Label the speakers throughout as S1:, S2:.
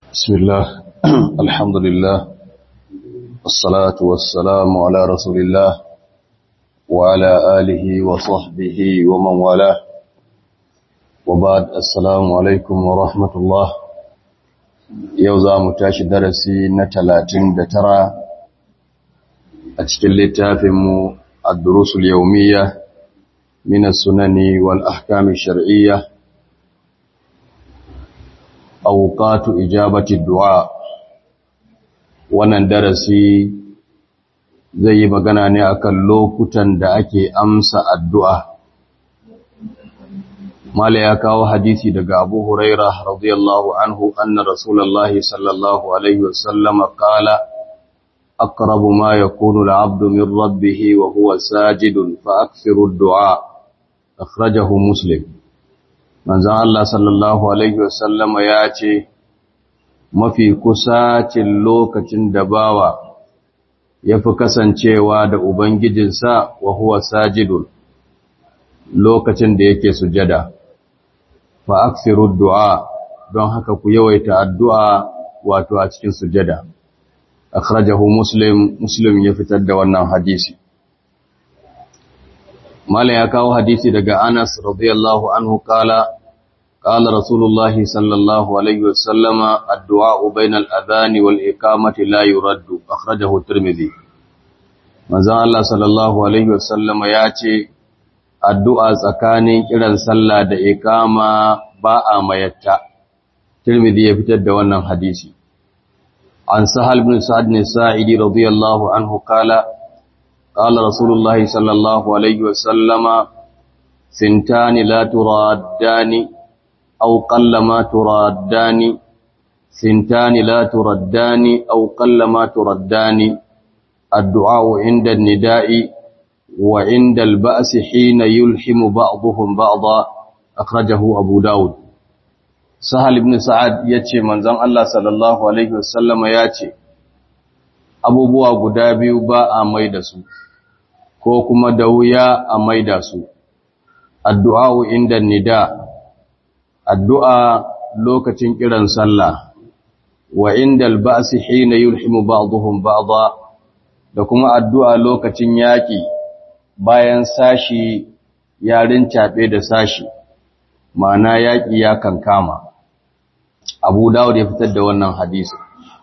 S1: بسم الله الحمد لله الصلاة والسلام على رسول الله وعلى آله وصحبه ومن والاه وبعد السلام عليكم ورحمة الله يوزا متاش درسي نتلاتين دترى أتشكل لتافم الدروس اليومية من السنن والأحكام الشرعية auqatu ijabati du'a wannan darasi zai yi magana ne akan lokutan da ake amsa addu'a mala ya kawo hadisi daga Abu Huraira radiyallahu anhu anna Rasulullahi sallallahu alaihi wasallam qala aqrabu ma yakunu al-'abdu min rabbih wa huwa sajidun fa akthiru ad-du'a akhrajahu Muslim manzan Allah sallallahu Alaihi wasallama ya ce, Mafi kusacin lokacin da bawa ya fi kasancewa da Ubangijinsa wa huwa sajidun lokacin da yake sujada, fa aksiru du'a don haka ku yawaita addu'a wato a cikin sujada. Akhrajahu Muslim, Muslim ya fitar da wannan hadisi. Malam ya kawo hadisi daga Anas radiyallahu anhu kala قال رسول الله صلى الله عليه وسلم الدعاء بين الأذان والإقامة لا يرد أخرجه الترمذي manzon Allah sallallahu alaihi wasallam ya ce addu'a tsakanin kiran sallah da iqama ba a mayatta Tirmidhi ya fitar da wannan hadisi an Sahal bin Sa'd bin Sa'idi radiyallahu anhu kala qala Rasulullahi sallallahu alaihi wasallam sintani la turaddani أو قل ما تردان سنتان لا تردان أو قل ما تردان الدعاء عند النداء وعند البأس حين يلحم بعضهم بعضا أخرجه أبو داود سهل بن سعد يتي منزان الله صلى الله عليه وسلم يتي abubuwa guda biyu ba a maida su ko kuma da wuya a maida su addu'a inda nida addu'a lokacin kiran sallah wa indal ba'si hina yulhimu ba'dhum ba'dha da kuma addu'a lokacin yaki bayan sashi yarin cabe da sashi ma'ana yaki ya kankama Abu Dawud ya fitar da wannan hadisi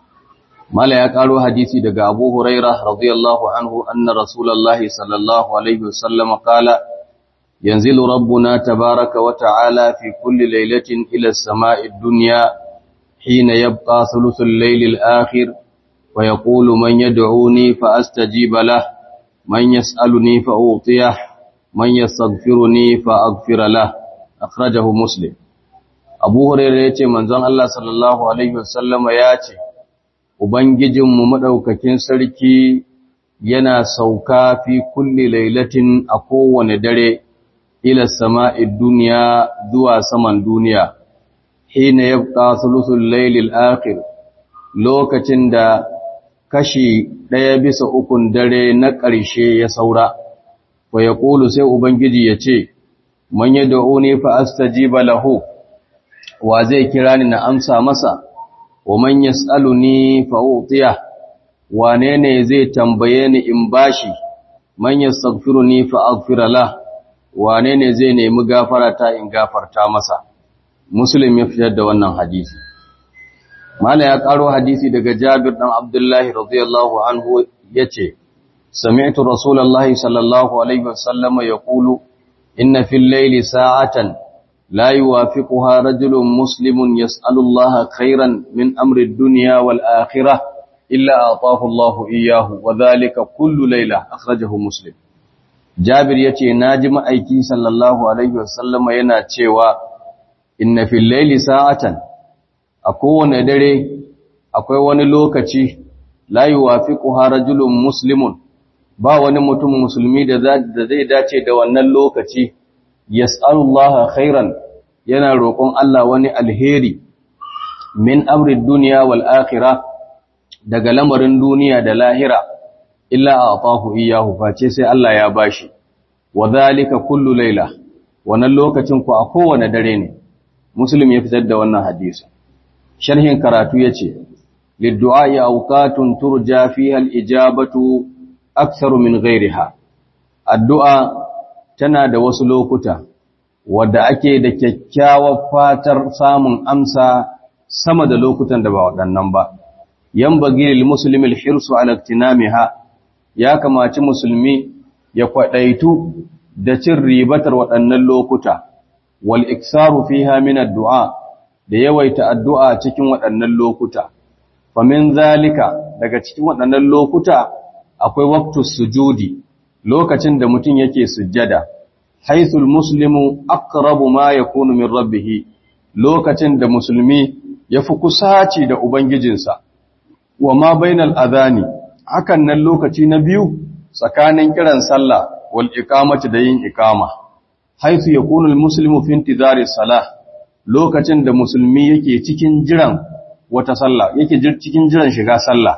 S1: Mala ya karo hadisi daga Abu Hurairah radiyallahu anhu anna Rasulullahi sallallahu alaihi wasallam qala ينزل ربنا تبارك وتعالى في كل ليلة إلى السماء الدنيا حين يبقى ثلث الليل الآخر ويقول من يدعوني فأستجيب له من يسألني فأوطيه من يستغفرني فأغفر له أخرجه مسلم أبو هريرة يتي منزل الله صلى الله عليه وسلم ياتي Ubangijinmu maɗaukakin sarki yana sauka fi kulli lailatin a kowane dare ila sama'id duniya zuwa saman duniya, hina ya buƙa sulusun lailil akhir lokacin da kashi ɗaya bisa ukun dare na ƙarshe ya saura, wa ya ƙulu sai Ubangiji ya ce, Man yi da'uni fa astajiba lahu, wa zai kira ni na amsa masa, wa man yas'aluni fa utiya, wane ne zai tambaye ni in bashi, man yastaghfiruni fa aghfira lahu. wane ne zai nemi gafara ta in gafarta masa muslim ya fitar da wannan hadisi mala ya karo hadisi daga jabir dan abdullahi radiyallahu anhu yace sami'tu rasulullahi sallallahu alaihi wasallam yaqulu inna fil layli sa'atan la yuwafiquha rajulun muslimun yas'alu allaha khairan min amri ad-dunya wal akhirah illa ataahu allahu iyyahu wa dhalika kullu layla akhrajahu muslim Jabir ya ce, Na ji ma'aiki sallallahu Alaihi wasallama yana cewa, Inna fil laili sa'atan, a kowane dare akwai wani lokaci, layi wafi rajulun Musulmun, ba wani mutum musulmi da zai dace da wannan lokaci, Yas'alullaha khairan yana roƙon Allah wani alheri, min amrin duniya wal akhira daga lamarin duniya da lahira. illa a atahu iyahu face sai Allah ya bashi wa zalika kullu laila wannan lokacin ku a kowane dare ne muslim ya fitar da wannan hadisi sharhin karatu yace liddu'a awqatun turja fiha al-ijabatu aktharu min ghayriha addu'a tana da wasu lokuta wadda ake da kyakkyawar fatar samun amsa sama da lokutan da ba waɗannan ba yan bagilil musulmi hirsu ala iktinamiha ya kamaci musulmi ya kwadaitu da cin ribatar waɗannan lokuta wal iksaru fiha min addu'a da yawaita addu'a cikin waɗannan lokuta famin zalika daga cikin waɗannan lokuta akwai waqtus sujudi lokacin da mutum yake sujjada haithul muslimu aqrabu ma yakunu min rabbih lokacin da musulmi yafi kusaci da ubangijinsa wa ma bainal adhani hakan nan lokaci na biyu tsakanin kiran sallah wal iqamati da yin iqama haithu yakunu al muslimu fi intizari salah lokacin da musulmi yake cikin jiran wata sallah yake cikin jiran shiga sallah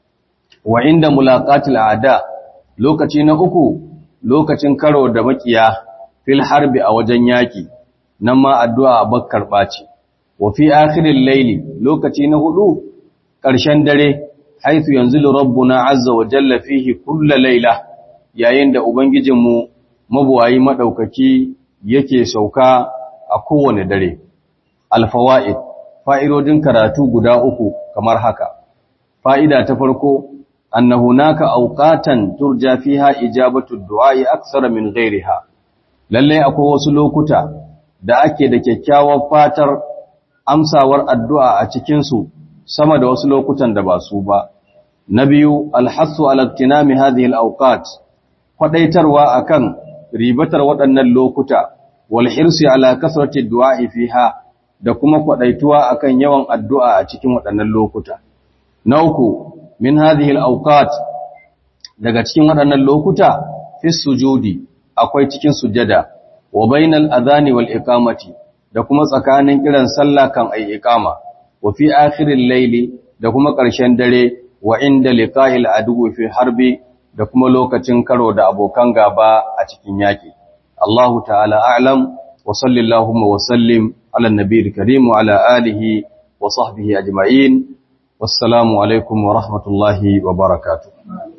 S1: wa inda mulaqatil a'da lokaci na uku lokacin karo da makiya fil harbi a wajen yaki nan ma addu'a bakkar baci wa fi akhiril layli lokaci na hudu ƙarshen dare haithu yanzilu rabbuna azza wa jalla fihi kulla layla yayin da ubangijinmu mabuwayi madaukaki yake sauka a kowane dare alfawaid fa'idodin karatu guda uku kamar haka fa'ida ta farko أن هناك أوقاتا ترجى فيها إجابة الدعاء أكثر من غيرها lalle akwai wasu lokuta da ake da kyakkyawar fatar amsawar addu'a a cikinsu sama da wasu lokutan da ba su ba. Na biyu, alhassu alaktinami hadhihi al'auqat, kwaɗaitarwa a kan ribatar waɗannan lokuta, walhirsu ala kasarci du'a'i fiha da kuma kwaɗaituwa a kan yawan addu'a a cikin waɗannan lokuta. Na uku, min hadhihi al-awqat daga cikin waɗannan lokuta fi sujudi akwai cikin sujada wa bainal adhani wal iqamati da kuma tsakanin kiran sallah kan ay iqama wa fi akhiril layli da kuma ƙarshen dare wa inda liqa'il adu fi harbi da kuma lokacin karo da abokan gaba a cikin yaki Allahu ta'ala a'lam wa sallallahu wa sallim ala nabiyil karim wa ala alihi wa sahbihi ajma'in wassalamu alaikum wa rahmatullahi wa barakatuh